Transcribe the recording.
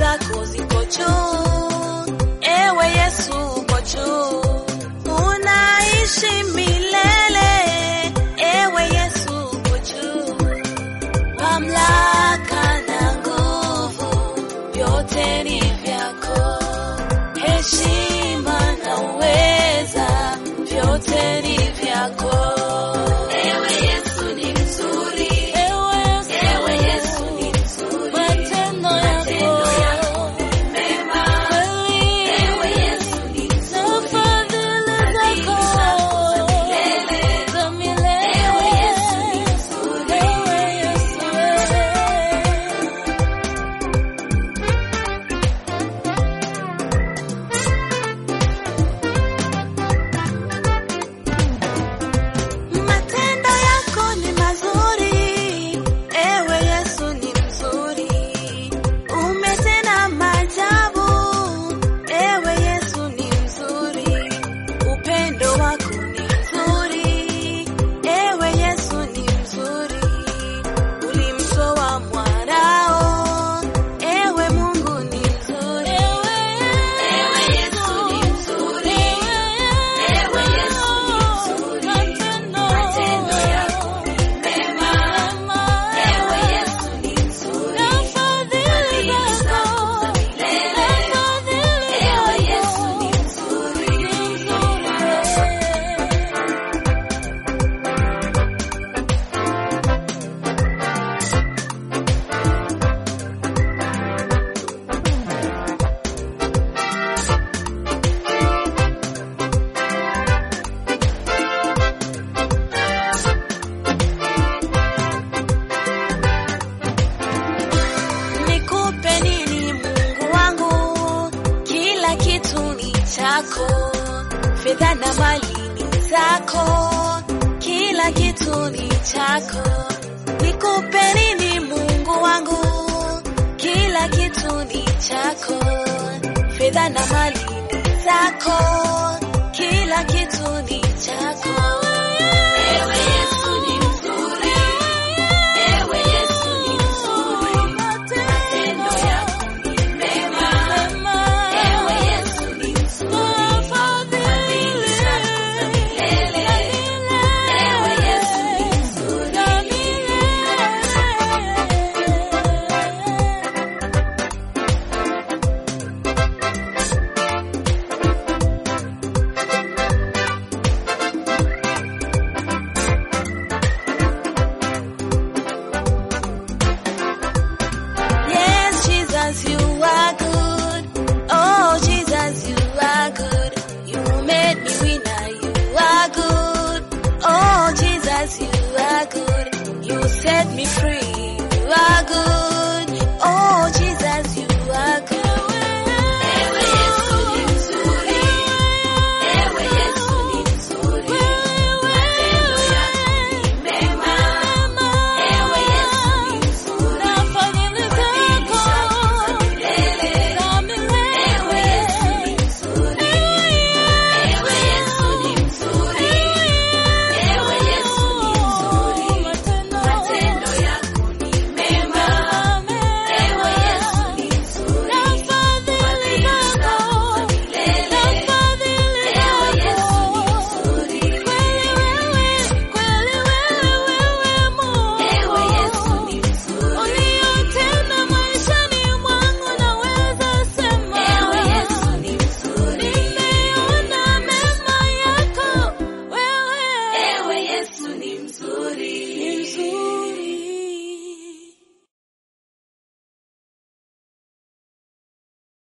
zako ziko juu, ewe Yesu uko juu, unaishi milele, ewe Yesu uko juu, mamlaka na nguvu vyote ni vyako, heshima na uweza vyote ni vyako. Ewe Yesu ni mzuri, ewe Yesu ni mzuri, matendo yako ni mema, ewe Yesu ni mzuri, fadhili zako za milele, ewe Yesu ni mzuri, ewe Yesu Matendo yako ni mazuri, ewe Yesu ni mzuri, umetenda maajabu, ewe Yesu ni mzuri, upendo wako ni mzuri, ewe Yesu ni mzuri, ulimtoa mwanao, ewe Mungu ni mzuri, ewe Yesu ni mzuri, ewe Yesu ni mzuri, matendo yako ni mema, ewe Yesu ni mzuri, fadhili zako za milele, ewe Yesu ni mzuri, mzuri. Nikupe nini Mungu wangu? Kila kitu ni chako, fedha na mali ni zako, kila kitu ni chako. Nikupe nini Mungu wangu? Kila kitu ni chako, fedha na mali ni zako,